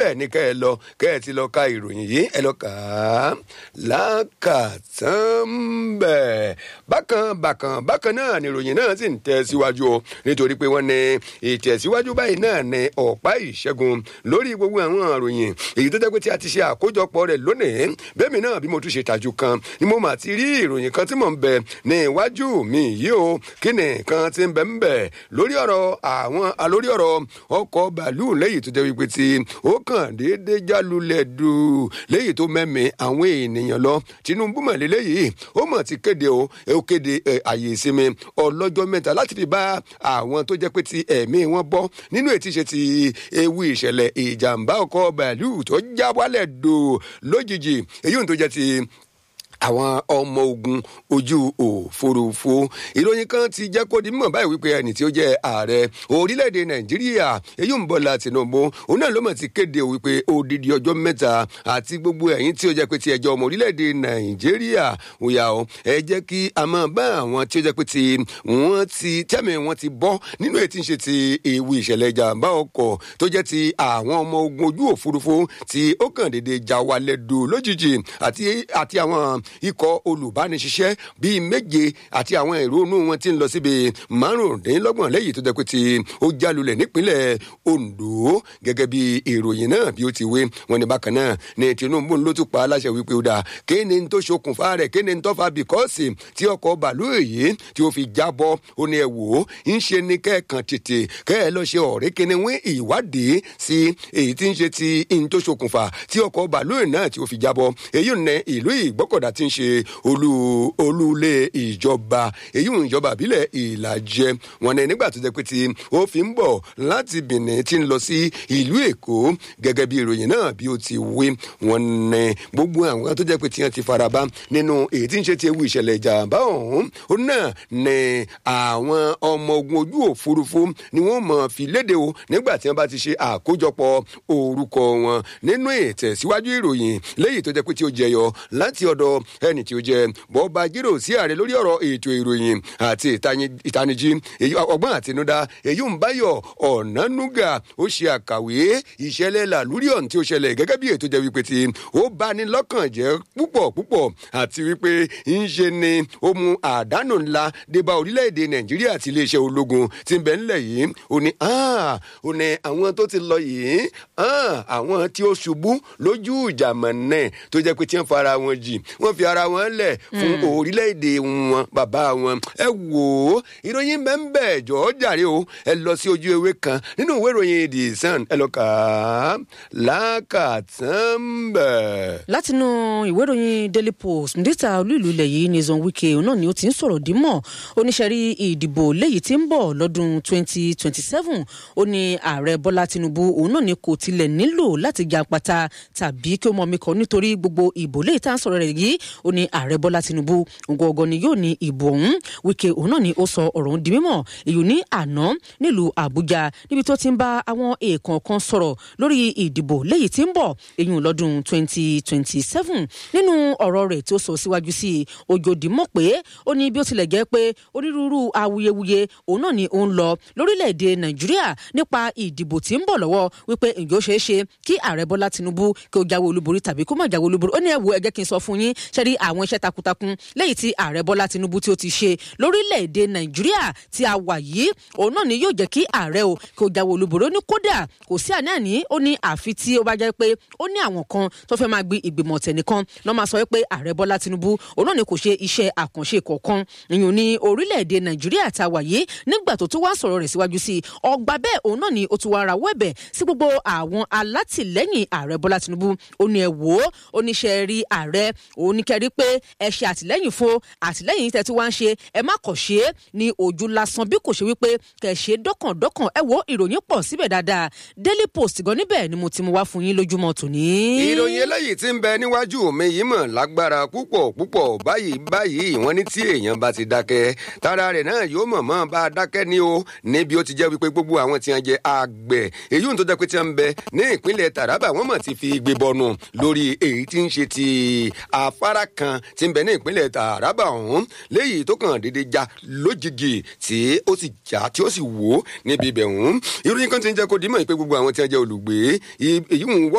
níbẹ̀ ni kẹ́ ẹ lọ kẹ́ ẹ ti lọ ka ìròyìn yìí ẹ lọ kà á lákàtàn bẹ́ẹ̀ bákan bákan bákan náà ni ìròyìn náà sì ń tẹ̀ síwájú o nítorí pé wọ́n ní ìtẹ̀síwájú báyìí náà ní ọ̀pá ìṣẹ́gun lórí gbogbo àwọn ìròyìn èyí tó jẹ́ pé tí a ti ṣe àkójọpọ̀ rẹ̀ lónìí bẹ́ẹ̀ mi náà bí mo tún ṣe tàjú kan ni mo mà ti rí ìròyìn kan tí mò ń bẹ ní iwájú mi yìí o kí ni nǹkan ti ń bẹ ń bẹ lórí ọ̀rọ̀ àwọn lórí ọ̀rọ̀ ọkọ̀ bàálù lẹ́yìn tó jẹ́ wípé tí ó kàn déédéé jálulẹ̀ dù lẹ́yìn tó mẹ́mí àwọn ènìyàn lọ Tinubu mọ̀ lélẹ́yìí ó mọ̀ ti kéde o ó kéde àyè ìsinmi ọlọ́jọ́ mẹ́ta láti fi bá àwọn tó jẹ́ pé ti ẹ̀mí wọn bọ́ nínú ètí ṣe ti ewu ìṣẹ̀lẹ̀ ìjàmbá ọkọ̀ bàálù tó já wálẹ̀ dò lójijì èyí ò tó jẹ́ ti àwọn ọmọ ogun ojú òfurufú ìròyìn kan ti jẹ́ kó di mímọ̀ báyìí wípé ẹni tí ó jẹ́ ààrẹ orílẹ̀-èdè nàìjíríà èyí ń Bọ́lá Tinubu òun náà ló mọ̀ ti kéde wípé odidi ọjọ́ mẹ́ta àti gbogbo ẹ̀yin tí ó jẹ́ pé ti ẹjọ́ ọmọ orílẹ̀-èdè nàìjíríà òyà o ẹ jẹ́ kí a máa bá àwọn tí ó jẹ́ pé ti wọ́n ti tẹ́mi wọ́n ti bọ́ nínú ètí ń ṣe ti ewu ìṣẹ̀lẹ̀ ìjàmbá ọkọ̀ tó jẹ́ ti àwọn ọmọ ogun ojú òfurufú tí ó kàn déédéé já wálẹ̀ dò lójijì àti àti àwọn ikọ̀ olùbániṣiṣẹ́ bíi méje àti àwọn ìrònú wọn ti ń lọ síbi márùndínlọ́gbọ̀n lẹ́yìn tó jẹ́ pé tí ó jálulẹ̀ nípínlẹ̀ Ondo gẹ́gẹ́ bí ìròyìn náà bí ó ti wé wọn ní bákan náà ní Tinubu ló tún pa aláṣẹ wípé ó dáa kí ni tó ṣokùnfà rẹ̀ kí ni tó fa bìkọ́sì tí ọkọ̀ bàálù èyí tí ó fi jábọ́ ó ní ẹ wò ó ń ṣe ní kẹ́ẹ̀kan tètè kẹ́ ẹ lọ ṣe ọ̀rẹ́ kíni wí ìwádìí sí èyí tí ń ṣe ti ń tó ṣokùnfà tí ọkọ̀ bàálù náà tí ó fi jábọ́ èyí ò ní ìlú ìgbọ́kọ̀dá tí ń ṣe olú olúlé ìjọba èyí ń ìjọba àbílẹ̀ ìlàjẹ wọn ní nígbà tó jẹ́ pé tí ó fi ń bọ̀ láti Benin tí ń lọ sí ìlú Èkó gẹ́gẹ́ bí ìròyìn náà bí ó ti wí wọn ní gbogbo àwọn tó jẹ́ pé tí wọ́n ti faraba nínú èyí tí ń ṣe ti ewu ìṣẹ̀lẹ̀ ìjàmbá ọ̀hún ó náà ní àwọn ọmọ ogun ojú òfurufú ni wọ́n mọ̀ fi léde o nígbà tí wọ́n bá ti ṣe àkójọpọ̀ orúkọ wọn nínú ìtẹ̀síwájú ìròyìn léyìí tó jẹ́ pé tí ó jẹyọ láti ọ̀dọ̀ ẹni tí ó jẹ bọ́ọ̀bà jírò sí ààrẹ lórí ọ̀rọ̀ ètò ìròyìn àti ìtanijí ọgbọ́n àtinúdá èyí ń báyọ̀ ọ̀nánúgà ó ṣe àkàwé ìṣẹ̀lẹ̀ làlúrí ọ̀hún tí ó ṣẹlẹ̀ gẹ́gẹ́ bí ètò jẹ́ wípé tí ó bá ní lọ́kàn jẹ́ púpọ̀ púpọ̀ àti wípé ń ṣe ni ó mú àdánù ńlá débá orílẹ̀-èdè nàìjíríà àti iléeṣẹ́ ológun tí ń bẹ ńlẹ̀ yìí ó ní ó ní àwọn tó ti lọ yìí àwọn tí ó ṣubú lójú ìjàmọ̀ náà tó jẹ́ pé tí wọ́n fara wọn jì wọ́n fi ara wọn lẹ̀ fún orílẹ̀-èdè wọn bàbá wọn ẹ wò ó ìròyìn bẹ́ẹ̀ jọ̀ọ́ jàre o ẹ lọ sí ojú ewé kan nínú ìwé ìròyìn the sun ẹ lọ kà á lákàtàn bẹ̀. látinú ìwé ìròyìn daily post ndíta olú ìlú ilẹ̀ yìí Nyesom Wike náà ni ó ti ń sọ̀rọ̀ dímọ̀ oníṣẹ́rí ìdìbò léyìí tí ń bọ̀ lọ́dún 2027 ó ní ààrẹ Bọ́lá Tinubu òun náà ni kò tilẹ̀ nílò láti jà pátá tàbí kí ó mọ̀ mi kọ́ nítorí gbogbo ìbò léyìí tá à ń sọ̀rọ̀ rẹ̀ yìí ó ní ààrẹ Bọ́lá Tinubu ngọ̀ọ̀gọ̀ ni yóò ní ìbò ọ̀hún Wike òun náà ni ó sọ ọ̀rọ̀ ọ̀hún di mímọ̀ èyí ní àná nílùú Àbújá níbi tó ti ń bá àwọn èèkàn kan sọ̀rọ̀ lórí ìdìbò léyìí tí ń bọ̀ èyí lọ́dún 2027 nínú ọ̀rọ̀ rẹ̀ tó sọ síwájú sí i òjòdì mọ̀ pé ó ní bí ó tilẹ̀ jẹ́ pé onírúurú awuyewuye òun náà ni ó ń lọ lórílẹ̀‐èdè Nàìjíríà nípa ìdìbò tí ń bọ̀ lọ́wọ́ wípé ǹjẹ́ ó ṣeé ṣe kí ààrẹ Bọ́lá Tinubu kí ó jáwé olúborí tàbí kó má jáwé olúborí ó ní ẹ wo ẹ jẹ́ kí n sọ fún yín ṣe rí àwọn iṣẹ́ takuntakun lẹ́yìn tí ààrẹ Bọ́lá Tinubu tí ó ti ṣe lórílẹ̀‐èdè Nàìjíríà tí a wà yìí òun náà ni yóò jẹ́ kí ààrẹ o kí ó jáwé olúborí ó ní kódà kò sí àní-àní ó ní àfi tí ó bá jẹ́ pé ó ní àwọn kan tó fẹ́ máa gbé ìgbìmọ̀ tẹ̀nìkan lọ́ máa sọ pé ààrẹ Bọ́lá Tinubu òun náà ni kò ṣe iṣẹ́ àkànṣe kọ̀ọ̀kan ìyún ní orílẹ̀-èdè Nàìjíríà tá a wà yìí nígbà tó tún wá sọ̀rọ̀ rẹ̀ síwájú sí i ọgbà bẹ́ẹ̀ òun náà ni ó tún wá rawọ́ ẹ̀bẹ̀ sí gbogbo àwọn alátìlẹ́yìn ààrẹ Bọ́lá Tinubu ó ní ẹ wò ó oníṣẹ́ rí ààrẹ òun ní kẹrí pé ẹ ṣe àtìlẹ́yìn fún àtìlẹ́yìn tẹ́ tí wá ń ṣe ẹ má kọ̀ ṣe é ní ojú lásán bí kò ṣe wípé kẹ̀ ṣe dọ́kàndọ́kàn ẹ wo ìròyìn pọ̀ síbẹ̀ dáadáa Daily Post gan níbẹ̀ ni mo ti mú wá fún yín lójúmọ́ tòní. ìròyìn eléyìí tí ń bẹ níwájú mi yìí mọ̀ lágbára púpọ̀ púpọ̀ báyìí báyìí wọ́n ní tí èèyàn bá ti dákẹ́ tara rẹ̀ náà yóò mọ̀ mọ́ bá a dákẹ́ ní o níbi ó ti jẹ́ wípé gbogbo àwọn tí wọ́n jẹ́ àgbẹ̀ èyí ń tó jẹ́ pé tí wọ́n ń bẹ ní ìpínlẹ̀ Taraba wọ́n mọ̀ ti fi gbé bọnu lórí èyí tí ń ṣe ti afárá kan tí ń bẹ ní ìpínlẹ̀ Taraba ọ̀hún léyìí tó kàn déédéé já lójijì tí ó sì já tí ó sì wó níbi ibẹ̀ ọ̀hún ìròyìn kan ti ń jẹ́ kó dìímọ̀ pé gbogbo àwọn tí wọ́n jẹ́ olùgbé èyí ń wọ́